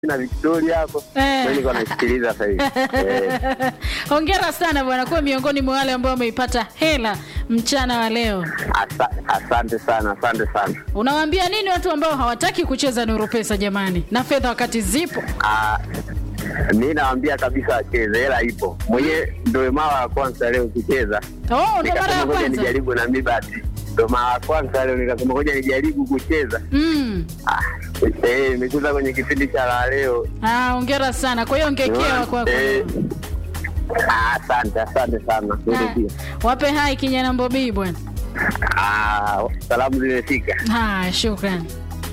na Victoria hapo Eh. ndio niko nasikiliza sasa hivi eh. Hongera sana bwana, kuwa miongoni mwa wale ambao wameipata hela mchana wa leo. Asa, asante sana, asante sana. Unawaambia nini watu ambao hawataki kucheza Nuru Pesa jamani, na fedha wakati zipo? Ah, mi nawaambia kabisa wacheze, hela ipo. Mwenyewe ndio mara ya kwanza leo kucheza, Oh, ndo mara ya nikasema ngoja kwanza. nijaribu na mi basi, ndio mara ya kwanza leo nikasema ngoja nijaribu kucheza. Mm. Ah, eh, nimecheza kwenye kipindi cha la leo. Ah, hongera sana. Kwa hiyo ngekewa kwako. Eh, ah, asante, asante sana. Wewe Ah, pia. Wape hai kijana Mbobii bwana. Ah, salamu zimefika. Ah, shukrani.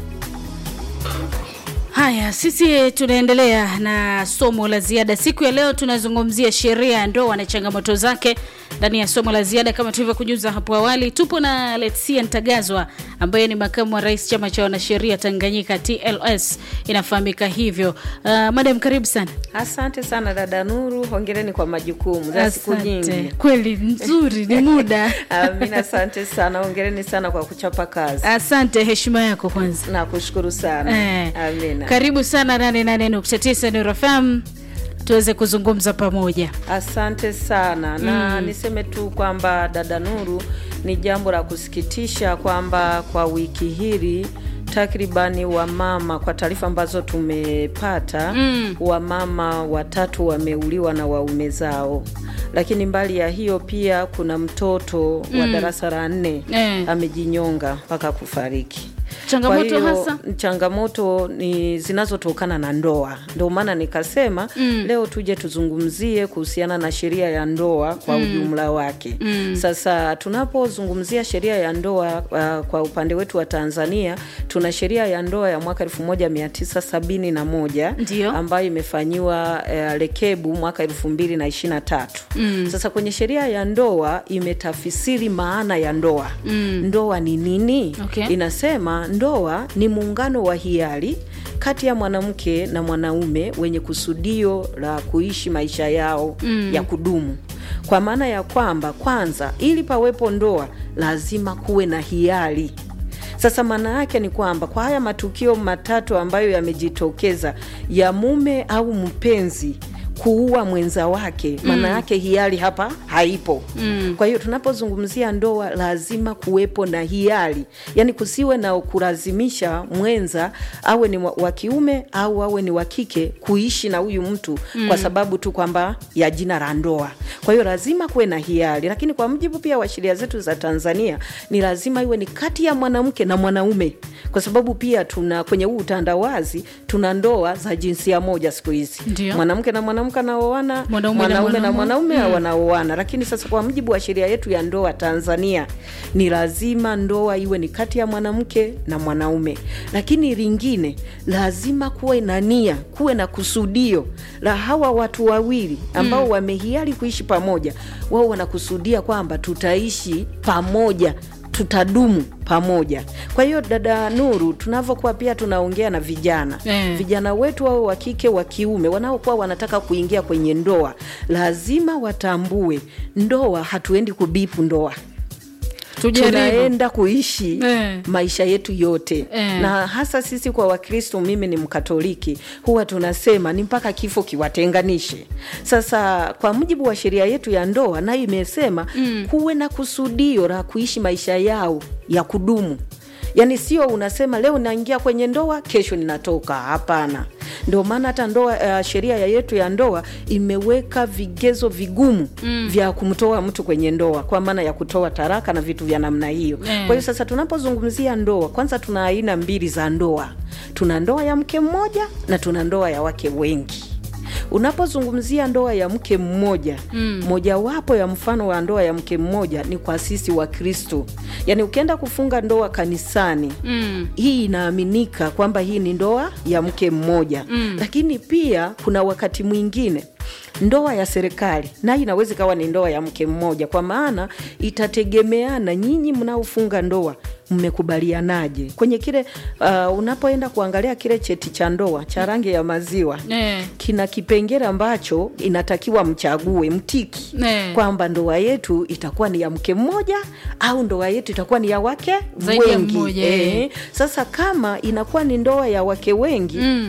Haya, sisi tunaendelea na somo la ziada siku ya leo. Tunazungumzia sheria ya ndoa na changamoto zake ndani ya somo la ziada. Kama tulivyokujuza hapo awali, tupo na Letsia Ntagazwa ambaye ni makamu wa rais chama cha wanasheria Tanganyika TLS, inafahamika hivyo. Uh, madam, karibu sana. Asante sana dada Nuru, hongereni kwa majukumu za siku nyingi. Kweli nzuri, ni muda. Amina, asante sana, hongereni sana kwa kuchapa kazi. Asante, heshima yako kwanza. Nakushukuru sana. Eh, Amina. Karibu sana 88.9 Nuru FM tuweze kuzungumza pamoja. Asante sana na niseme tu kwamba dada Nuru, ni jambo la kusikitisha kwamba kwa wiki hili takribani wamama, kwa taarifa ambazo tumepata Mm. wamama watatu wameuliwa na waume zao, lakini mbali ya hiyo pia kuna mtoto wa darasa la nne Eh. amejinyonga mpaka kufariki. Changamoto Kwa hiyo, hasa? changamoto ni zinazotokana na ndoa. Ndio maana nikasema leo tuje tuzungumzie kuhusiana na sheria ya ndoa kwa ujumla wake. Sasa tunapozungumzia sheria ya ndoa uh, kwa upande wetu wa Tanzania tuna sheria ya ndoa ya mwaka 1971 Ndio. ambayo imefanyiwa uh, rekebu mwaka 2023. Sasa kwenye sheria ya ndoa imetafsiri maana ya ndoa. Ndoa ni nini? Okay. Inasema ndoa ni muungano wa hiari kati ya mwanamke na mwanaume wenye kusudio la kuishi maisha yao ya kudumu. Kwa maana ya kwamba kwanza, ili pawepo ndoa lazima kuwe na hiari. Sasa maana yake ni kwamba kwa haya matukio matatu ambayo yamejitokeza ya mume au mpenzi kuua mwenza wake, maana yake hiari hapa haipo. Kwa hiyo tunapozungumzia ndoa lazima kuwepo na hiari, yaani kusiwe na kulazimisha mwenza awe ni wa wa kiume au awe ni wa kike kuishi na huyu mtu kwa sababu tu kwamba ya jina la ndoa. Kwa hiyo lazima kuwe na hiari, lakini kwa mujibu pia wa sheria zetu za Tanzania ni lazima iwe ni kati ya mwanamke na mwanaume, kwa sababu pia tuna kwenye huu utandawazi tuna ndoa za jinsia moja siku hizi, Ndio. mwanamke na mwanamke anaoana, Mwanaume na mwanaume na mwanaume. mwanaume wanaoana. Lakini sasa kwa mujibu wa sheria yetu ya ndoa Tanzania ni lazima ndoa iwe ni kati ya mwanamke na mwanaume, lakini lingine lazima kuwe na nia, kuwe na kusudio la hawa watu wawili ambao wamehiari kuishi pamoja, wao wanakusudia kwamba tutaishi pamoja tutadumu pamoja. Kwa hiyo dada Nuru, tunavyokuwa pia tunaongea na vijana Eh. vijana wetu wao wa kike wa kiume wanaokuwa wanataka kuingia kwenye ndoa, lazima watambue ndoa, hatuendi kubipu ndoa Tujaribu. tunaenda kuishi Eh. maisha yetu yote Eh. na hasa sisi kwa Wakristo, mimi ni Mkatoliki, huwa tunasema ni mpaka kifo kiwatenganishe. Sasa kwa mujibu wa sheria yetu ya ndoa, nayo imesema kuwe na kusudio la kuishi maisha yao ya kudumu. Yaani sio unasema leo naingia kwenye ndoa, kesho ninatoka. Hapana. Ndio maana hata ndoa uh, sheria ya yetu ya ndoa imeweka vigezo vigumu vya kumtoa mtu kwenye ndoa, kwa maana ya kutoa taraka na vitu vya namna hiyo. Eh. Kwa hiyo sasa tunapozungumzia ndoa, kwanza tuna aina mbili za ndoa. Tuna ndoa ya mke mmoja na tuna ndoa ya wake wengi. Unapozungumzia ndoa ya mke mmoja, mojawapo ya mfano wa ndoa ya mke mmoja ni kwa sisi wa Kristo. Yaani ukienda kufunga ndoa kanisani, hii inaaminika kwamba hii ni ndoa ya mke mmoja. Lakini pia kuna wakati mwingine ndoa ya serikali nayo inaweza ikawa ni ndoa ya mke mmoja, kwa maana itategemeana nyinyi mnaofunga ndoa mmekubalianaje kwenye kile uh, unapoenda kuangalia kile cheti cha ndoa cha rangi ya maziwa Eh. kina kipengele ambacho inatakiwa mchague mtiki Eh. kwamba ndoa yetu itakuwa ni ya mke mmoja au ndoa yetu itakuwa ni ya wake Zaidi ya wengi. mmoja, eh. Sasa kama inakuwa ni ndoa ya wake wengi Mm.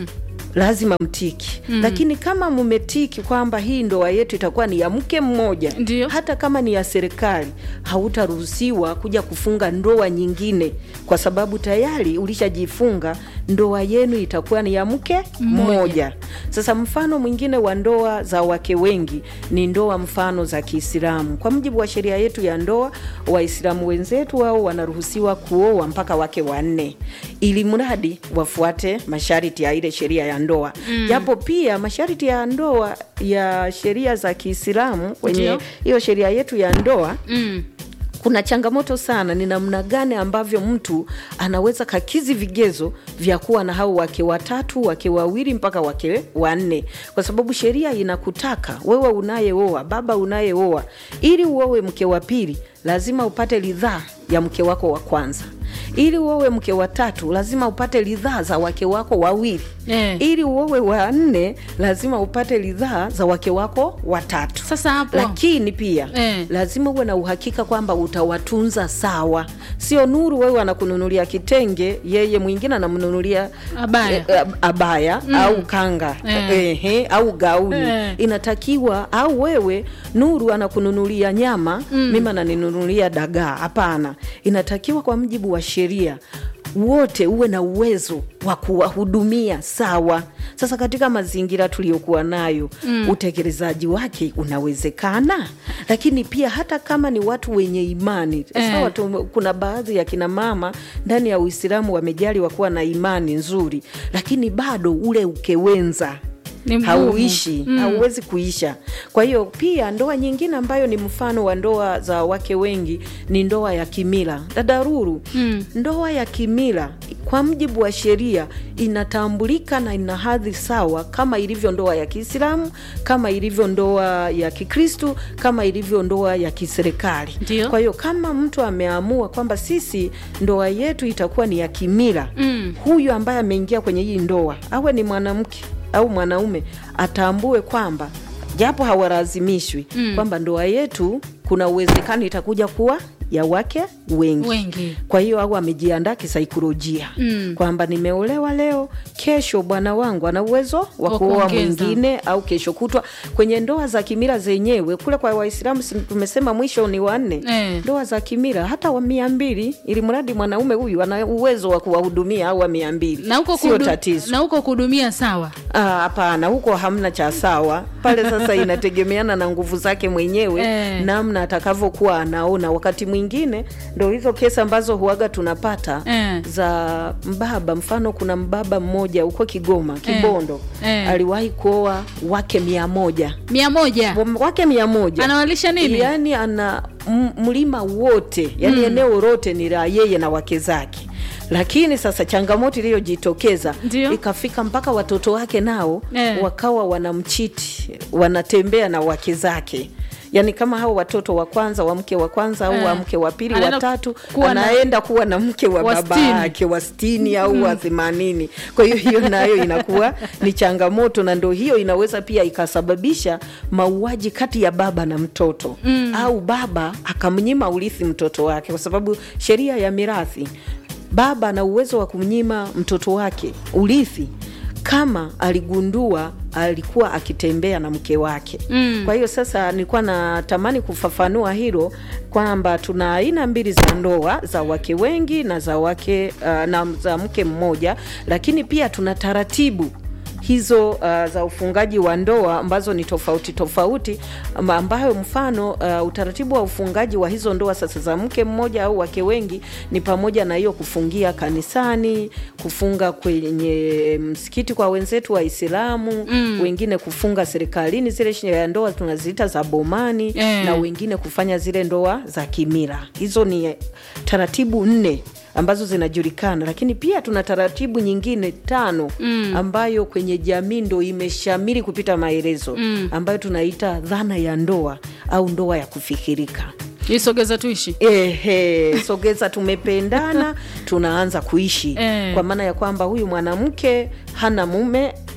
lazima mtiki mm. lakini kama mmetiki kwamba hii ndoa yetu itakuwa ni ya mke mmoja Ndio. hata kama ni ya serikali hautaruhusiwa kuja kufunga ndoa nyingine kwa sababu tayari ulishajifunga ndoa yenu itakuwa ni ya mke Mmoja. mmoja sasa mfano mwingine wa ndoa za wake wengi ni ndoa mfano za kiislamu kwa mujibu wa sheria yetu ya ndoa waislamu wenzetu wao wanaruhusiwa kuoa mpaka wake wanne ili mradi wafuate masharti ya ile sheria ya ndoa japo pia masharti ya ndoa ya sheria za kiislamu kwenye Ndio. hiyo sheria yetu ya ndoa mm. kuna changamoto sana ni namna gani ambavyo mtu anaweza kakizi vigezo vya kuwa na hao wake watatu wake wawili mpaka wake wanne kwa sababu sheria inakutaka wewe unayeoa baba unayeoa ili uowe mke wa pili lazima upate ridhaa ya mke wako wa kwanza ili uowe mke wa tatu lazima upate ridhaa za wake wako wawili Eh. ili uowe wa nne lazima upate ridhaa za wake wako watatu Sasa hapo lakini pia Eh. lazima uwe na uhakika kwamba utawatunza sawa sio nuru wewe anakununulia kitenge yeye mwingine anamnunulia Abaya. eh, abaya au kanga Eh. ehe, au gauni Eh. inatakiwa au wewe nuru anakununulia nyama mimi ananinunulia dagaa hapana inatakiwa kwa mjibu wa sheria wote uwe na uwezo wa kuwahudumia sawa sasa katika mazingira tuliyokuwa nayo mm. utekelezaji wake unawezekana lakini pia hata kama ni watu wenye imani Eh. sawa tu, kuna baadhi ya kina mama ndani ya uislamu wamejaliwa kuwa na imani nzuri lakini bado ule ukewenza Ni mgumu. hauishi mm. hauwezi kuisha kwa hiyo pia ndoa nyingine ambayo ni mfano wa ndoa za wake wengi ni ndoa ya kimila dadaruru mm. ndoa ya kimila kwa mjibu wa sheria inatambulika na ina hadhi sawa kama ilivyo ndoa ya kiislamu kama ilivyo ndoa ya kikristu kama ilivyo ndoa ya kiserikali Ndio. kwa hiyo kama mtu ameamua kwamba sisi ndoa yetu itakuwa ni ya kimila mm. huyu ambaye ameingia kwenye hii ndoa awe ni mwanamke au mwanaume atambue kwamba japo hawalazimishwi mm. kwamba ndoa yetu kuna uwezekano itakuja kuwa ya wake wengi, Wengi. kwa hiyo au amejiandaa kisaikolojia mm. kwamba nimeolewa leo kesho bwana wangu ana uwezo wa Wa kuoa kuongeza. mwingine au kesho kutwa kwenye ndoa za kimila zenyewe kule kwa waislamu si tumesema mwisho ni wanne Eh. ndoa za kimila hata wa mia mbili ili mradi mwanaume huyu ana uwezo wa kuwahudumia au wa mia mbili na huko sio kudu- tatizo na huko kuhudumia sawa Ah, hapana huko hamna cha sawa pale sasa inategemeana na nguvu zake mwenyewe Eh. namna atakavyokuwa anaona wakati mwingine ndo hizo kesi ambazo huaga tunapata Eh. za mbaba mfano kuna mbaba mmoja huko kigoma kibondo Eh. aliwahi kuoa wake mia moja mia moja wake mia moja anawalisha nini yani ana m- mlima wote yani eneo lote ni la yeye na wake zake lakini sasa changamoto iliyojitokeza Ndio. ikafika mpaka watoto wake nao Eh. wakawa wanamchiti wanatembea na wake zake yaani kama hao watoto wa kwanza wa mke wa kwanza au Eh. wa mke wa pili Anaenda watatu kuwa na- anaenda kuwa na mke wa, wa baba sitini. yake wa sitini au wa themanini kwa hiyo hiyo nayo inakuwa ni changamoto na ndo hiyo inaweza pia ikasababisha mauaji kati ya baba na mtoto mm. au baba akamnyima urithi mtoto wake kwa sababu sheria ya mirathi baba ana uwezo wa kumnyima mtoto wake urithi kama aligundua alikuwa akitembea na mke wake mm. kwa hiyo sasa nilikuwa natamani kufafanua hilo kwamba tuna aina mbili za ndoa za wake wengi na za wake uh, na za mke mmoja lakini pia tuna taratibu hizo uh, za ufungaji wa ndoa ambazo ni tofauti tofauti amba- ambayo mfano uh, utaratibu wa ufungaji wa hizo ndoa sasa za mke mmoja au wake wengi ni pamoja na hiyo kufungia kanisani kufunga kwenye msikiti kwa wenzetu waislamu mm. wengine kufunga serikalini zile sheria ya ndoa tunaziita za bomani Eh. na wengine kufanya zile ndoa za kimila hizo ni taratibu nne ambazo zinajulikana lakini pia tuna taratibu nyingine tano mm. ambayo kwenye jamii ndo imeshamiri kupita maelezo mm. ambayo tunaita dhana ya ndoa au ndoa ya kufikirika isogeza tuishi Ehe, sogeza tumependana tunaanza kuishi Eh. kwa maana ya kwamba huyu mwanamke hana mume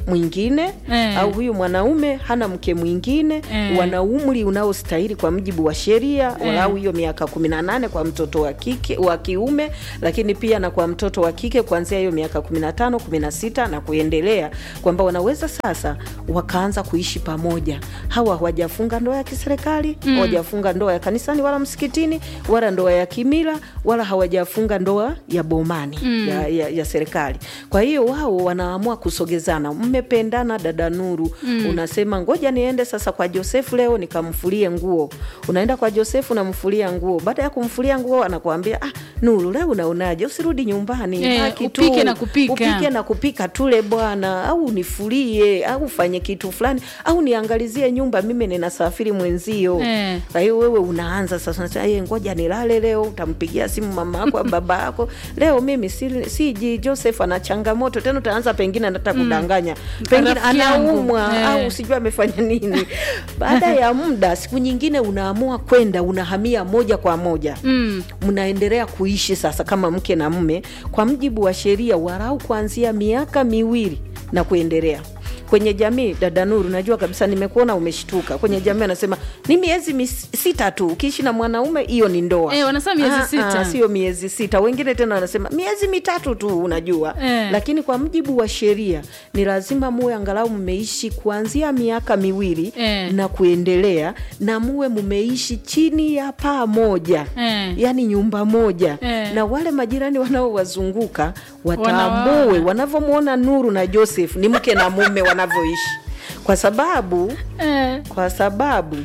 mwingine Eh. au huyu mwanaume hana mke mwingine Eh. wana umri unaostahili kwa mujibu wa sheria Eh. walau hiyo miaka kumi na nane kwa mtoto wa kike wa kiume lakini pia na kwa mtoto wa kike kuanzia hiyo miaka kumi na tano kumi na sita na kuendelea kwamba wanaweza sasa wakaanza kuishi pamoja hawa hawajafunga ndoa ya kiserikali hawajafunga ndoa ya kanisani wala msikitini wala ndoa ya kimila wala hawajafunga ndoa ya bomani ya, ya, ya serikali kwa hiyo wao wanaamua kusogezana mmependana dada nuru unasema ngoja niende sasa kwa josefu leo nikamfulie nguo unaenda kwa josefu namfulia nguo baada ya kumfulia nguo anakuambia ah, nuru leo unaonaje usirudi nyumbani Eh, baki tu. upike na kupika. upike na kupika tule bwana au nifulie au ufanye kitu fulani au niangalizie nyumba mimi ninasafiri mwenzio Eh. kwa hiyo wewe unaanza sasa unasema, "Eh, ngoja nilale leo utampigia simu mama yako au baba yako leo mimi si- siji joseph ana changamoto tena utaanza pengine anataka kudanganya pengine Rafiki yangu. anaumwa Eh. au sijui amefanya nini baada ya muda siku nyingine unaamua kwenda unahamia moja kwa moja Mm. mnaendelea kuishi sasa kama mke na mme kwa mjibu wa sheria warau kuanzia miaka miwili na kuendelea kwenye jamii dada nuru najua kabisa nimekuona umeshtuka kwenye jamii anasema ni miezi mis- sita tu ukiishi na mwanaume hiyo ni ndoa Eh, wanasema miezi Ah, sita. ah, sio miezi sita wengine tena wanasema miezi mitatu tu unajua Eh. lakini kwa mjibu wa sheria ni lazima muwe angalau mmeishi kuanzia miaka miwili Eh. na kuendelea na muwe mmeishi chini ya paa moja Eh. yani nyumba moja Eh. na wale majirani wanaowazunguka Wanawaona. watambue wanavyomwona nuru na joseph ni mke na mume wanavyoishi kwa sababu Eh. kwa sababu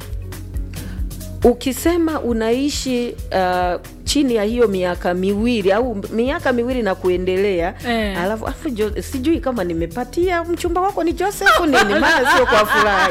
ukisema unaishi uh, chini ya hiyo miaka miwili au miaka miwili na kuendelea Eh. alafu afu jo, sijui kama nimepatia mchumba wako ni joseph nini maana sio kwa furahi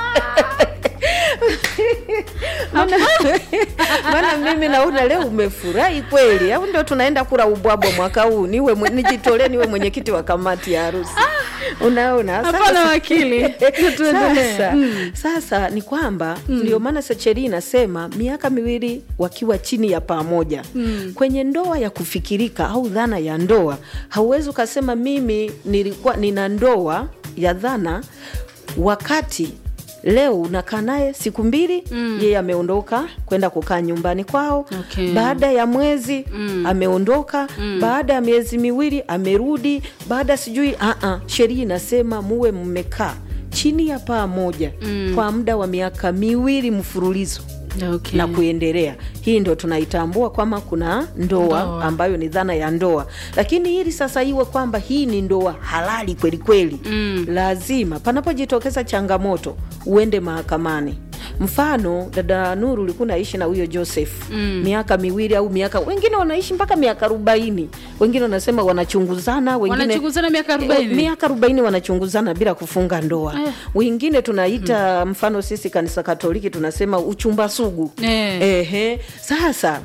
maana maana mimi naona leo umefurahi kweli au ndio tunaenda kula ubwabwa mwaka huu niwe mwe- nijitolee niwe mwenyekiti wa kamati ya harusi unaona Hapana, Sasa- wakili. Tuendelee. sasa, Mm. sasa ni kwamba ndio maana sheria inasema miaka miwili wakiwa chini ya pamoja mm. kwenye ndoa ya kufikirika au dhana ya ndoa hauwezi ukasema mimi nilikuwa nina ndoa ya dhana wakati leo unakaa naye siku mbili mm. yeye ameondoka kwenda kukaa nyumbani kwao Okay. baada ya mwezi mm. ameondoka mm. baada ya miezi miwili amerudi baada sijui uh-uh, sheria inasema muwe mmekaa chini ya paa moja mm. kwa muda wa miaka miwili mfululizo Okay. na kuendelea hii ndo tunaitambua kwamba kuna ndoa, Ndoa. ambayo ni dhana ya ndoa lakini ili sasa iwe kwamba hii ni ndoa halali kweli kweli mm. lazima panapojitokeza changamoto uende mahakamani mfano dada nuru ulikuwa naishi na huyo joseph mm. miaka miwili au miaka wengine wanaishi mpaka miaka arobaini wengine wanasema wanachunguzana wengine Wanachunguzana miaka 40? Eh, miaka arobaini wanachunguzana bila kufunga ndoa Eh. wengine tunaita mfano sisi kanisa katoliki tunasema uchumba sugu Eh. Ehe. sasa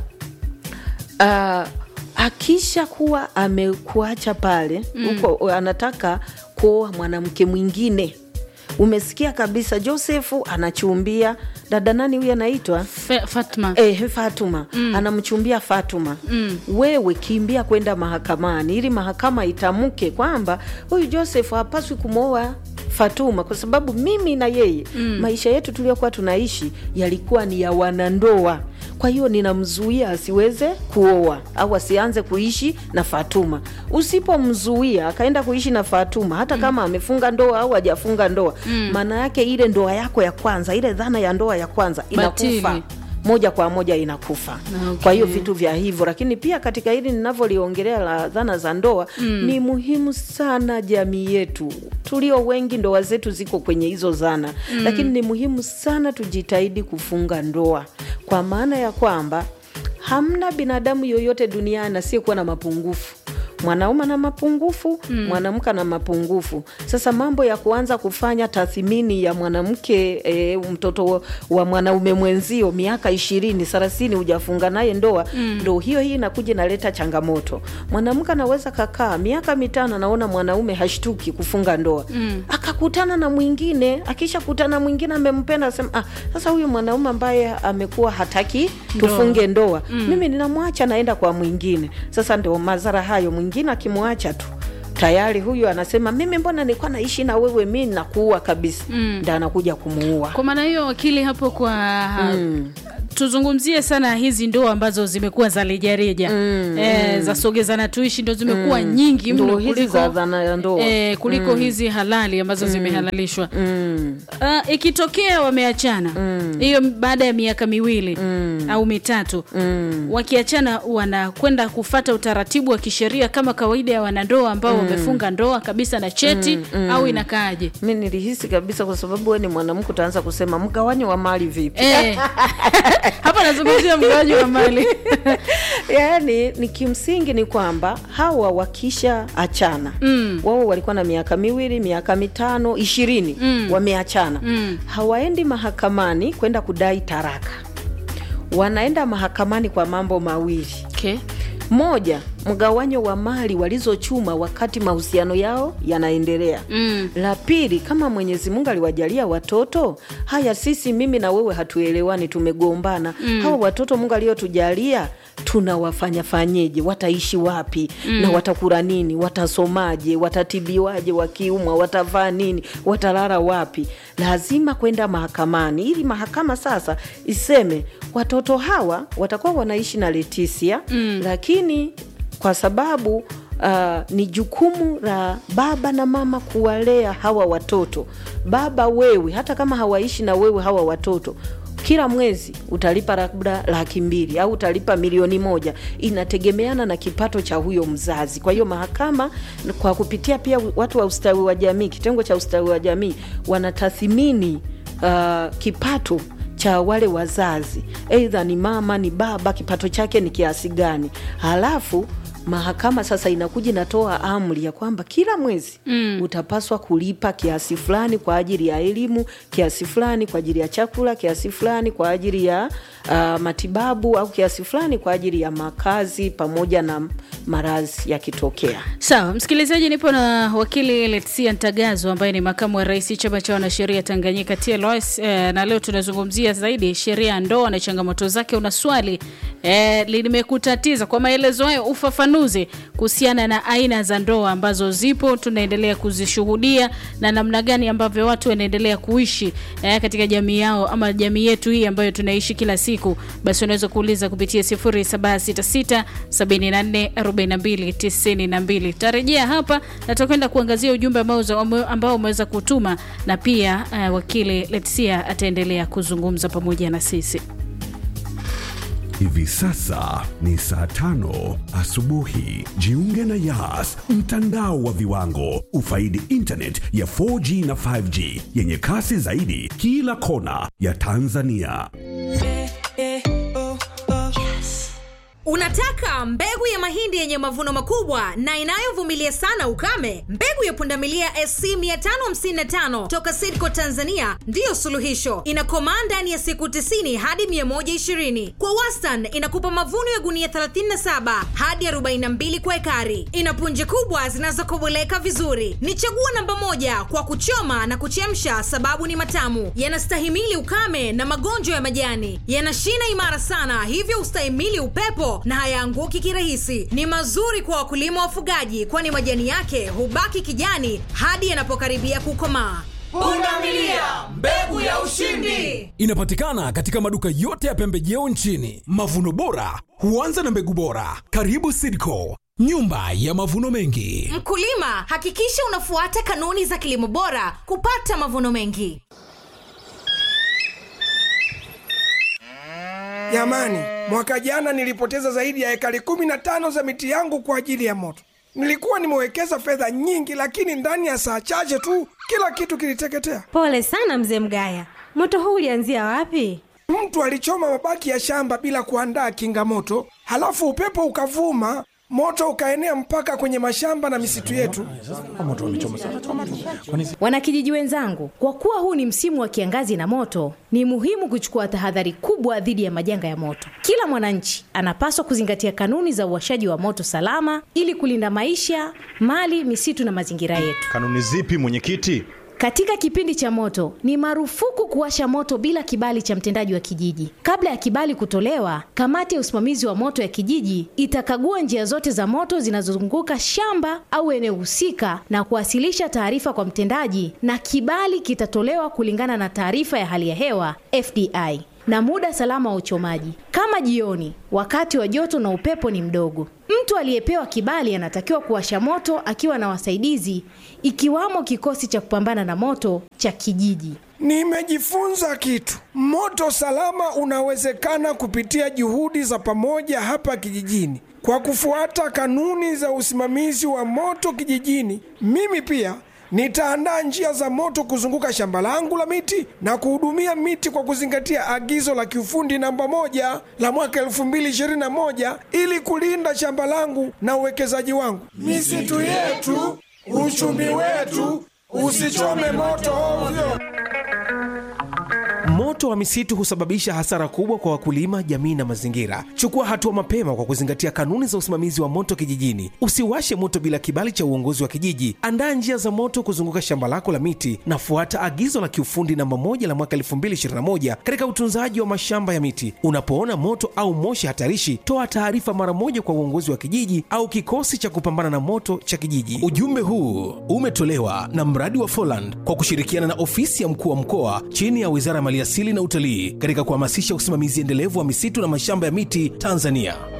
uh, akisha kuwa amekuacha pale huko anataka kuoa mwanamke mwingine umesikia kabisa josefu anachumbia dada nani huyu anaitwa Fe- Fatma. Eh, Fatuma mm. anamchumbia Fatuma mm. wewe kimbia kwenda mahakamani ili mahakama itamke kwamba huyu Joseph hapaswi kumwoa Fatuma kwa sababu mimi na yeye mm. maisha yetu tuliyokuwa tunaishi yalikuwa ni ya wanandoa. Kwa hiyo ninamzuia asiweze kuoa au asianze kuishi na Fatuma. Usipomzuia akaenda kuishi na Fatuma, hata kama amefunga ndoa au hajafunga ndoa, maana yake ile ndoa yako ya kwanza, ile dhana ya ndoa ya kwanza inakufa Batili. moja kwa moja inakufa Okay. kwa hiyo vitu vya hivyo lakini pia katika hili ninavyoliongelea la dhana za ndoa mm. ni muhimu sana jamii yetu tulio wengi ndoa zetu ziko kwenye hizo zana mm. lakini ni muhimu sana tujitahidi kufunga ndoa kwa maana ya kwamba hamna binadamu yoyote duniani asiyekuwa na mapungufu mwanaume ana mapungufu mm. mwanamke ana mapungufu sasa mambo ya kuanza kufanya tathmini ya mwanamke e, mtoto wa mwanaume mwenzio miaka ishirini thelathini hujafunga naye ndoa mm. ndo hiyo hii inakuja inaleta changamoto mwanamke anaweza kakaa miaka mitano anaona mwanaume hashtuki kufunga ndoa mm. akakutana na mwingine akishakutana mwingine amempenda asema ah, sasa huyu mwanaume ambaye amekuwa hataki tufunge ndoa mm. mimi ninamwacha naenda kwa mwingine sasa ndo madhara hayo mwingine akimwacha tu tayari huyu anasema mimi mbona nilikuwa naishi na wewe mi nakuua kabisa mm. ndo anakuja kumuua kwa maana hiyo wakili hapo kwa mm. tuzungumzie sana hizi ndoa ambazo zimekuwa za rejareja mm, e, za sogezana tuishi ndo zimekuwa mm, nyingi mno ndo hizi kuliko, za dhana ya ndoa e, kuliko mm. hizi halali ambazo mm, zimehalalishwa mm. uh, ikitokea wameachana hiyo mm. baada ya miaka miwili mm. au mitatu mm. wakiachana wanakwenda kufata utaratibu wa kisheria kama kawaida ya wanandoa ambao mm. wamefunga ndoa kabisa na cheti mm, mm. au inakaaje mi nilihisi kabisa kwa sababu we ni mwanamke utaanza kusema mgawanyo wa mali vipi Eh, hapa nazungumzia mgawaji wa mali yaani ni kimsingi ni kwamba hawa wakisha achana mm. wao walikuwa na miaka miwili miaka mitano ishirini mm. wameachana mm. hawaendi mahakamani kwenda kudai taraka wanaenda mahakamani kwa mambo mawili okay. moja mgawanyo wa mali walizochuma wakati mahusiano yao yanaendelea mm. la pili kama mwenyezi mungu aliwajalia watoto haya sisi mimi na wewe hatuelewani tumegombana mm. hawa watoto mungu aliyotujalia tunawafanya fanyeje wataishi wapi mm. na watakula nini watasomaje watatibiwaje wakiumwa watavaa nini watalala wapi lazima kwenda mahakamani ili mahakama sasa iseme watoto hawa watakuwa wanaishi na letisia mm. lakini kwa sababu uh, ni jukumu la baba na mama kuwalea hawa watoto baba wewe hata kama hawaishi na wewe hawa watoto kila mwezi utalipa labda laki mbili au utalipa milioni moja inategemeana na kipato cha huyo mzazi kwa hiyo mahakama kwa kupitia pia watu wa ustawi wa jamii kitengo cha ustawi wa jamii wanatathimini uh, kipato cha wale wazazi eidha ni mama ni baba kipato chake ni kiasi gani halafu mahakama sasa inakuja inatoa amri ya kwamba kila mwezi mm. utapaswa kulipa kiasi fulani kwa ajili ya elimu kiasi fulani kwa ajili ya chakula kiasi fulani kwa ajili ya uh, matibabu au kiasi fulani kwa ajili ya makazi pamoja na maradhi yakitokea sawa msikilizaji nipo na wakili letsia ntagazo ambaye ni makamu wa rais chama cha wanasheria tanganyika tls eh, na leo tunazungumzia zaidi sheria ya ndoa na changamoto zake una swali eh, limekutatiza kwa maelezo hayo ufafanuzi kuhusiana na aina za ndoa ambazo zipo tunaendelea kuzishuhudia na namna gani ambavyo watu wanaendelea kuishi eh, katika jamii yao ama jamii yetu hii ambayo tunaishi kila siku basi unaweza kuuliza kupitia 0766744292 tarejea hapa na tutakwenda kuangazia ujumbe ambao uza- ambao umeweza kutuma na pia uh, wakili letsia ataendelea kuzungumza pamoja na sisi Hivi sasa ni saa tano asubuhi. Jiunge na Yas, mtandao wa viwango. Ufaidi internet ya 4G na 5G yenye kasi zaidi kila kona ya Tanzania. Unataka mbegu ya mahindi yenye mavuno makubwa na inayovumilia sana ukame? Mbegu ya pundamilia SC 555 toka Sidco Tanzania ndiyo suluhisho. Inakomaa ndani ya siku 90 hadi 120. Kwa wastani inakupa mavuno ya gunia 37 hadi 42 kwa ekari. Ina punje kubwa zinazokoboleka vizuri. Ni chaguo namba moja kwa kuchoma na kuchemsha, sababu ni matamu, yanastahimili ukame na magonjwa ya majani, yana shina imara sana, hivyo ustahimili upepo na hayaanguki kirahisi. Ni mazuri kwa wakulima wafugaji, kwani majani yake hubaki kijani hadi yanapokaribia kukomaa. Pundamilia, mbegu ya ushindi. Inapatikana katika maduka yote ya pembejeo nchini. Mavuno bora huanza na mbegu bora. Karibu Sidco, nyumba ya mavuno mengi. Mkulima, hakikisha unafuata kanuni za kilimo bora kupata mavuno mengi. Jamani, mwaka jana nilipoteza zaidi ya ekari kumi na tano za miti yangu kwa ajili ya moto. Nilikuwa nimewekeza fedha nyingi, lakini ndani ya saa chache tu kila kitu kiliteketea. Pole sana mzee Mgaya, moto huu ulianzia wapi? Mtu alichoma mabaki ya shamba bila kuandaa kinga moto, halafu upepo ukavuma, moto ukaenea mpaka kwenye mashamba na misitu yetu. Wanakijiji wenzangu, kwa kuwa huu ni msimu wa kiangazi na moto, ni muhimu kuchukua tahadhari kubwa dhidi ya majanga ya moto. Kila mwananchi anapaswa kuzingatia kanuni za uwashaji wa moto salama ili kulinda maisha, mali, misitu na mazingira yetu. Kanuni zipi mwenyekiti? Katika kipindi cha moto ni marufuku kuwasha moto bila kibali cha mtendaji wa kijiji. Kabla ya kibali kutolewa, kamati ya usimamizi wa moto ya kijiji itakagua njia zote za moto zinazozunguka shamba au eneo husika na kuwasilisha taarifa kwa mtendaji, na kibali kitatolewa kulingana na taarifa ya hali ya hewa FDI na muda salama wa uchomaji, kama jioni, wakati wa joto na upepo ni mdogo. Mtu aliyepewa kibali anatakiwa kuwasha moto akiwa na wasaidizi, ikiwamo kikosi cha kupambana na moto cha kijiji. Nimejifunza kitu. Moto salama unawezekana kupitia juhudi za pamoja hapa kijijini. Kwa kufuata kanuni za usimamizi wa moto kijijini, mimi pia nitaandaa njia za moto kuzunguka shamba langu la miti na kuhudumia miti kwa kuzingatia agizo la kiufundi namba moja la mwaka 2021 ili kulinda shamba langu na uwekezaji wangu. Misitu yetu, uchumi wetu, usichome moto ovyo. Moto wa misitu husababisha hasara kubwa kwa wakulima, jamii na mazingira. Chukua hatua mapema kwa kuzingatia kanuni za usimamizi wa moto kijijini. Usiwashe moto bila kibali cha uongozi wa kijiji. Andaa njia za moto kuzunguka shamba lako la miti na fuata agizo la kiufundi namba moja la mwaka 2021 katika utunzaji wa mashamba ya miti. Unapoona moto au moshi hatarishi, toa taarifa mara moja kwa uongozi wa kijiji au kikosi cha kupambana na moto cha kijiji. Ujumbe huu umetolewa na mradi wa Foland kwa kushirikiana na ofisi ya mkuu wa mkoa chini ya Wizara ya Maliasili na Utalii katika kuhamasisha usimamizi endelevu wa misitu na mashamba ya miti Tanzania.